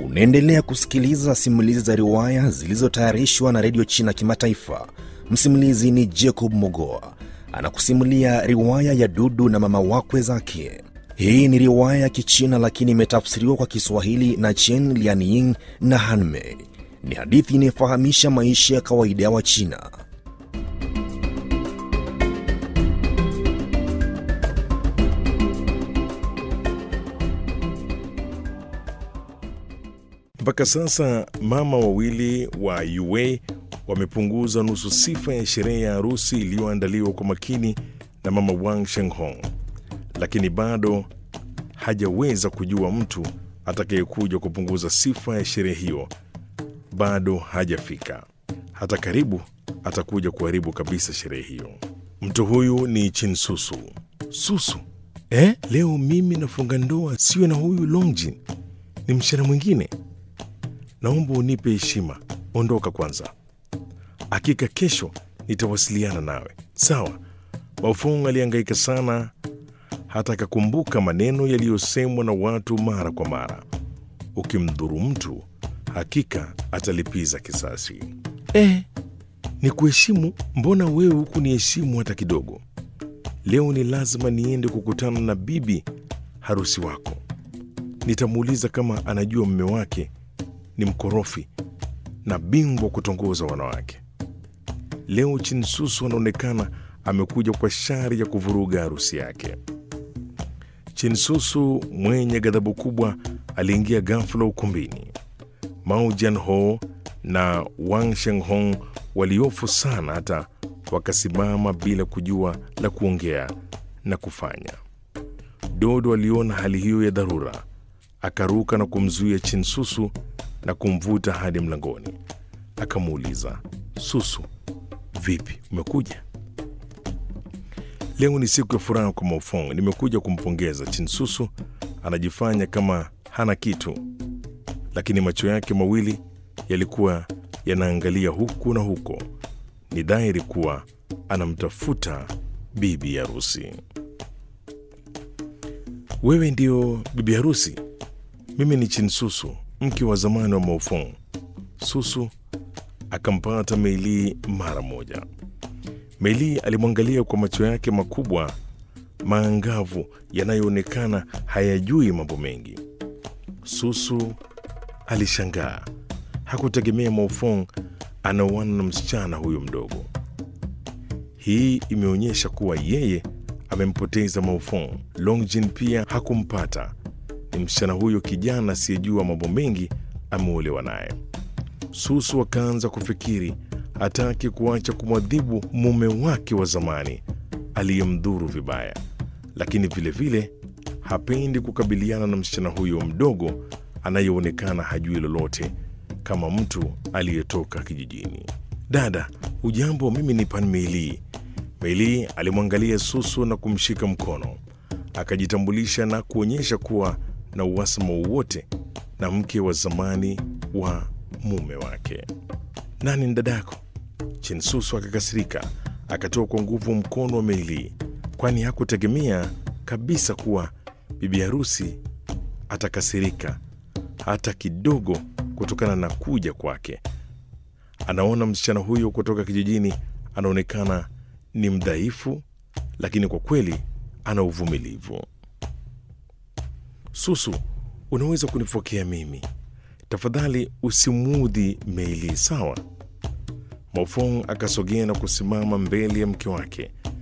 Unaendelea kusikiliza simulizi za riwaya zilizotayarishwa na redio China Kimataifa. Msimulizi ni Jacob Mogoa anakusimulia riwaya ya Dudu na mama wakwe zake. Hii ni riwaya ya Kichina lakini imetafsiriwa kwa Kiswahili na Chen Lianying na Hanmei. Ni hadithi inayofahamisha maisha ya kawaida ya Wachina. Mpaka sasa mama wawili wa Yue wamepunguza nusu sifa ya sherehe ya harusi iliyoandaliwa kwa makini na mama Wang Shenghong, lakini bado hajaweza kujua mtu atakayekuja kupunguza sifa ya sherehe hiyo. Bado hajafika, hata karibu atakuja kuharibu kabisa sherehe hiyo. Mtu huyu ni Chinsusu. Susu eh? Leo mimi nafunga ndoa, siwe na huyu Longjin, ni msichana mwingine naomba unipe heshima, ondoka kwanza. Hakika kesho nitawasiliana nawe, sawa? Maofong alihangaika sana, hata akakumbuka maneno yaliyosemwa na watu mara kwa mara, ukimdhuru mtu hakika atalipiza kisasi. Eh, ni kuheshimu? Mbona wewe huku ni heshimu hata kidogo? Leo ni lazima niende kukutana na bibi harusi wako. Nitamuuliza kama anajua mume wake ni mkorofi na bingwa kutongoza wanawake. Leo Chinsusu anaonekana amekuja kwa shari ya kuvuruga harusi yake. Chinsusu mwenye ghadhabu kubwa aliingia ghafula ukumbini. Mao Jianho na Wang Shenghong waliofu sana hata wakasimama bila kujua la kuongea na kufanya. Dodo aliona hali hiyo ya dharura, akaruka na kumzuia Chinsusu na kumvuta hadi mlangoni. Akamuuliza, Susu, vipi, umekuja? Leo ni siku ya furaha kwa Maofong, nimekuja kumpongeza. Chinsusu anajifanya kama hana kitu, lakini macho yake mawili yalikuwa yanaangalia huku na huko. Ni dhahiri kuwa anamtafuta bibi harusi. Wewe ndio bibi harusi? Mimi ni Chinsusu, mke wa zamani wa Maofong. Susu akampata Meili mara moja. Meili alimwangalia kwa macho yake makubwa maangavu yanayoonekana hayajui mambo mengi. Susu alishangaa, hakutegemea Maofong anaoana na msichana huyo mdogo. Hii imeonyesha kuwa yeye amempoteza Maofong. Longjin pia hakumpata ni msichana huyo kijana asiyejua mambo mengi ameolewa naye. Susu akaanza kufikiri hataki kuacha kumwadhibu mume wake wa zamani aliyemdhuru vibaya, lakini vilevile vile, hapendi kukabiliana na msichana huyo mdogo anayeonekana hajui lolote kama mtu aliyetoka kijijini. Dada, ujambo, mimi ni Pan Meili. Meili alimwangalia Susu na kumshika mkono, akajitambulisha na kuonyesha kuwa na uhasama wowote na mke wa zamani wa mume wake. Nani ni dadako? Chinsusu akakasirika, akatoa kwa nguvu mkono wa Meili, kwani hakutegemea kabisa kuwa bibi harusi atakasirika hata kidogo kutokana na kuja kwake. Anaona msichana huyo kutoka kijijini anaonekana ni mdhaifu, lakini kwa kweli ana uvumilivu. Susu, unaweza kunipokea mimi tafadhali, usimudhi Meili, sawa? Maofong akasogea na kusimama mbele ya mke wake